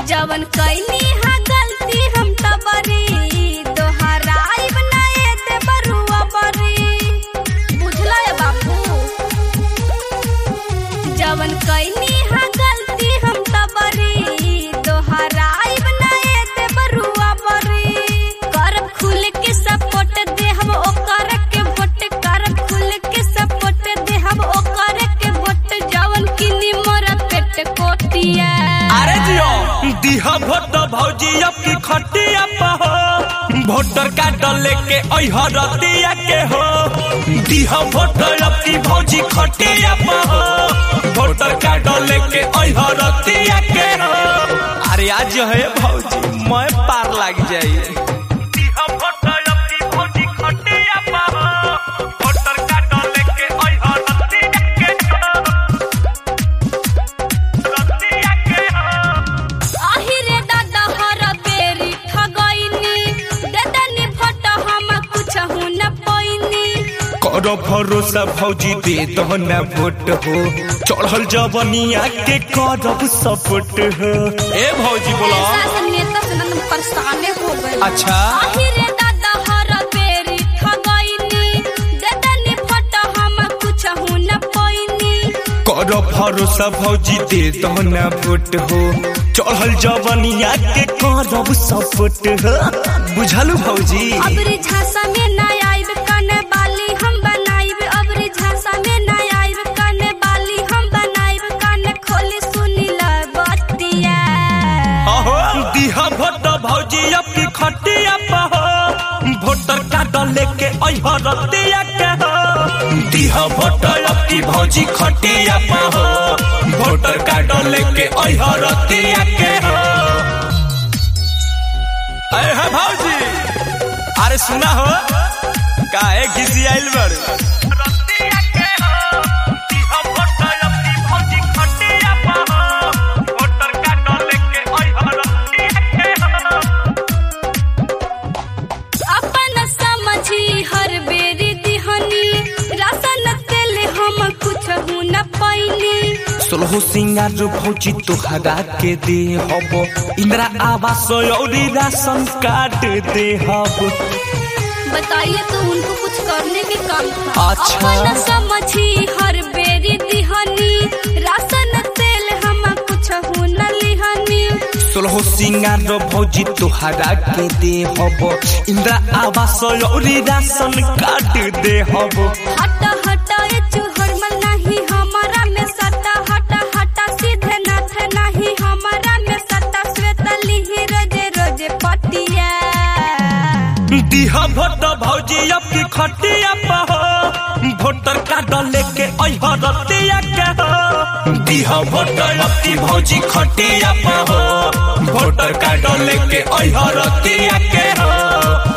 जवन कैनी हा गलती हम तबरी दोहराइब ना ए दे बरुआ बरी बुझला है बाबू जवन कैनी हा गलती हम तबरी दोहराइब ना ए दे बरुआ बरी करब खुल के सपोर्ट दे हम ओकर के वोट करब खुल के सपोर्ट दे हम ओकर के वोट जवन किनी मोर पेट कोटिया अरे जियो दिहा भोट भौजी अब की खटिया पहो वोटर कार्ड लेके अइह रतिया के हो दिहा भोट अब की भौजी खटिया पहो वोटर कार्ड लेके अइह रतिया के हो अरे आज जो है भौजी मैं पार लग जाई दिहा भोट अब की भौजी खटिया पहो वोटर कार्ड लेके अइह रतिया के हो रतिया के हो आहिरे दादा हर बेरी ठगैनी देदनी भोट हम कुछ न पैनी करो भरोसा भौजी दे दो न वोट हो चढ़ल जवनिया के करब सपोर्ट हो ए भौजी बोला ऐसा नेता से नंद परेशाने हो गए अच्छा। आहिरे दादा हर बेरी ठगैनी देदनी भोट हम कुछ न पैनी करो भरोसा भौजी दे दो न वोट हो चढ़ल जवनिया के करब सपोर्ट हो बुझलू भौजी अबरी झांसा में ना आइब कने बाली हम बनाइब अबरी झांसा में ना आइब कने बाली हम बनाइब कने खोली सुनी ल बतिया अहो दिहा भोट भौजी अब की खटिया पहो वोटर कार्ड लेके अइह रतिया के हो दिहा भोट अब की भौजी खटिया पहो वोटर कार्ड लेके अइह रतिया के हो अरे है भौजी अरे सुना हो काहे घिसी आइल बड़ रतिया के हो दिहा भोट अब की भौजी खटिया पहो वोटर कार्ड लेके अइह रतिया के हो अपन समझी हर बेरी दिहनी राशन तेल हम कुछ न पैनी सोलह सिंगार भौजी तोहरा के दे हब इंदिरा आवास औरी राशन कार्ड दे हब बताइए तो उनको कुछ करने के काम था अच्छा। अपन समझी हर बेरी दिहनी राशन तेल हम कुछ न लिहनी सोलह सिंगार भौजी तोहरा के दे हब इंदिरा आवास औरी राशन कार्ड दे हब हट हट ए चुहरमल नहीं हमारा में सटा हट हट सीधे नाथ नहीं हमारा में सटा श्वेत लिही रोजे रोजे पटिया दिहा भोट भौजी अब की खटिया पहो वोटर कार्ड लेके अइह रतिया के हो दिहा भोट अब की भौजी खटिया पहो वोटर कार्ड लेके अइह रतिया के हो